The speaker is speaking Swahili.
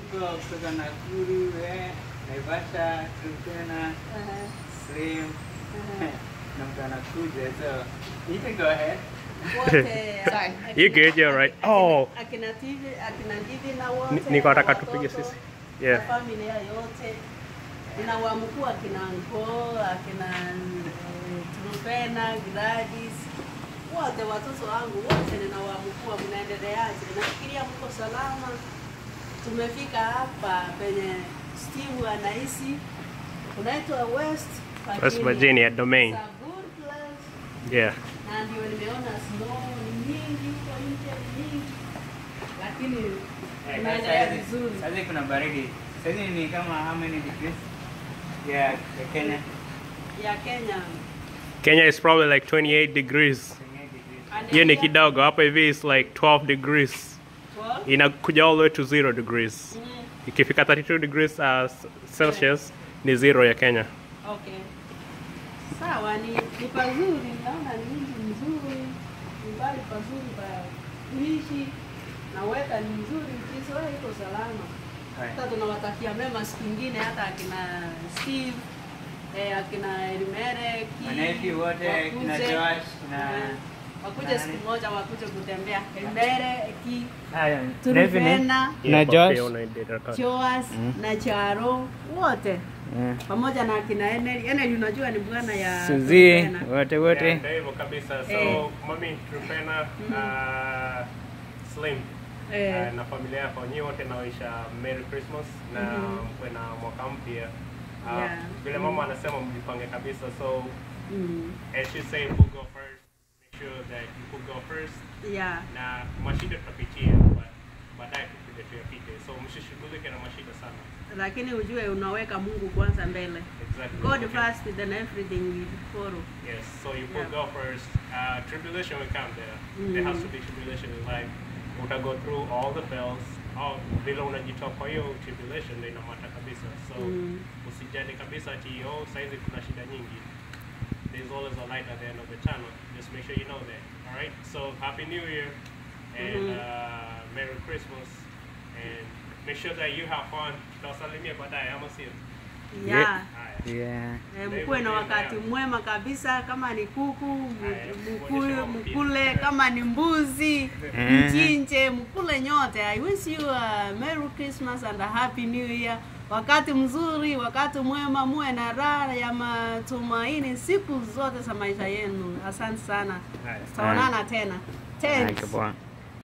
tuko kutoka Nakuru, eh, Naivasha, Turkana, Slim, na mtu anakuja, so you can go ahead. wote Sorry. akina- You good, you're right. Oh. akina TV akina Divi na wote Ni- niko nataka na tupige watoto, sisi. Yeah. na familia yote ninawamkuu akina Nko akina eh, Trupena Gladys wote watoto wangu wote ninawamkuu, mnaendeleaje? Nafikiria mko salama. Tumefika hapa penye Steve anaishi, unaitwa West West Virginia domain. It's a good place Yeah. na ndio nimeona snow ni nyingi huko nje ni nyingi, lakini Eh, tunaendelea saizi- vizuri. Saizi kuna baridi. Saizi ni kama how many degrees? Yeah, ya Kenya. ya Kenya Kenya is probably like 28 degrees. 28 degrees. And Hiyo ni India, kidogo. Hapa hivi is like 12 degrees. 12? Inakuja all the way to 0 degrees. Mm, Ikifika 32 degrees uh, Celsius ni zero ya Kenya. okay. Sawa, ni, ni pazuri, naona ni mji mzuri, ni mbali pazuri pa kuishi na weta ni mzuri, Israeli iko salama. Haya. Hata tunawatakia mema siku ingine, hata akina Steve eh, akina Elimeleki Wanaishi wote, kina wakuje, Joash, kina- eh, wakuje nani? siku moja wakuje kutembea Elimeleki Haya, Turufena Na Josh. Joas na Charo wote Yeah. pamoja na akina Eneli. Eneli unajua ni bwana ya Suzie, Turufena. wote Yeah, wote. ndio hivyo kabisa. So, Eh. mami Trupena, uh, Slim Eh, uh, na familia yako nyi wote nawaisha Merry Christmas na mkwe na mwaka mpya. Uh, Yeah. Vile mama anasema mjipange kabisa. So, mm, as she say, who go first, make sure that you who go first yeah. na mashida tutapitia but baadaye tupige tuyapite. So msishughulike na mashida sana. Lakini ujue unaweka Mungu kwanza mbele. Exactly. God Okay. first then everything will follow. Yes, so you put Yeah. go first. Uh, tribulation will come there. There has to be tribulation in life. Uta go through all the bells. All vile unajitoa kwa hiyo tribulation ndio inamata kabisa. So Mm. usijali kabisa ati oh saizi kuna shida nyingi. There's always a light at the end of the tunnel. Just make sure you know that. All right. So happy New Year and Mhm. uh, Merry Christmas and make sure that you have fun. Tutawasalimia baadaye ama sio? Yeah. Haya. Yeah. Eh, mkuwe na wakati mwema kabisa, kama ni kuku m- Haya, mkule, onyesha mama pia. mkule, kama ni mbuzi Eh. mchinje, mkule nyote. I wish you a Merry Christmas and a Happy New Year. Wakati mzuri, wakati mwema, muwe na raha ya matumaini siku zote za maisha yenu. Asante sana, Haya. tutaonana tena. Thanks. Haya, poa.